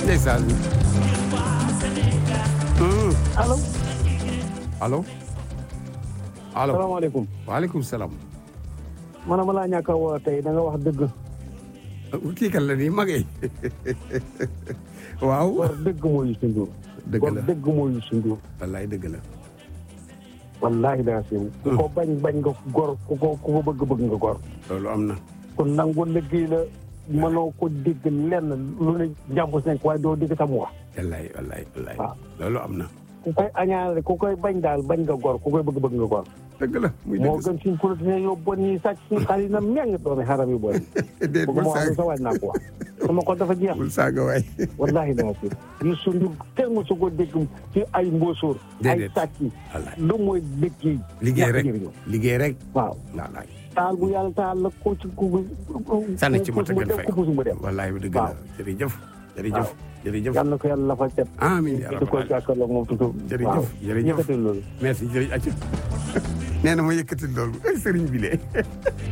ndeysaan Hmm. allo allo allo salaamaaleykum waaleykum salaam man ma laa ñàkk a woo tey da nga wax dëgg kii kan la nii magee waaw war dëgg moo Youssou Ndour dëgg war la dëgg moo Youssou Ndour wallaay dëgg la wallaahi daa siiw ku ko bañ bañ nga gor ku ko ku ko bëgg bëgg nga gor loolu am na kon nangu liggéey la mënoo ko dégg lenn lu ne njàmbu nekk waaye doo dégg tam wax wallaay wallaay wallaay waaw. loolu am na ku koy añaale ku koy bañ daal bañ nga gor ku koy bëgg bëgg nga gor dëgg la muy moo dëgg gën suñ politicien yoo bon yi sàcc suñ xaalis na meng doomi xaram yu bon yi déet bëgg bul ma wax lu sa saaga waaj naa ko wax sama xol dafa jeex bul saaga waay wallahi daa siiw Youssou Ndour kenn mosu ko dégg ci ay mbóosóor ay Déedéet. sàcc wallaay lu mooy liggéey liggéey rek ñàkk jëriñoo. liggéey rek waaw wallaay taal bu yàlla taal la ko ci ku sànni ci mota mu gën dem fay ku puus mu dem wallaay bi dëgg la waaw. jërëjëf jërëjëf waaw. jërëjëf yàlla na ko yàlla lafal cet amiin yaa di ko rabbal jàkkaarloo moom tutu Jërëjëf, waaw jërëjëf. yëkkati loolu merci jërëjëf acca nee na ma yëkkati loolu ay sëriñ bi lee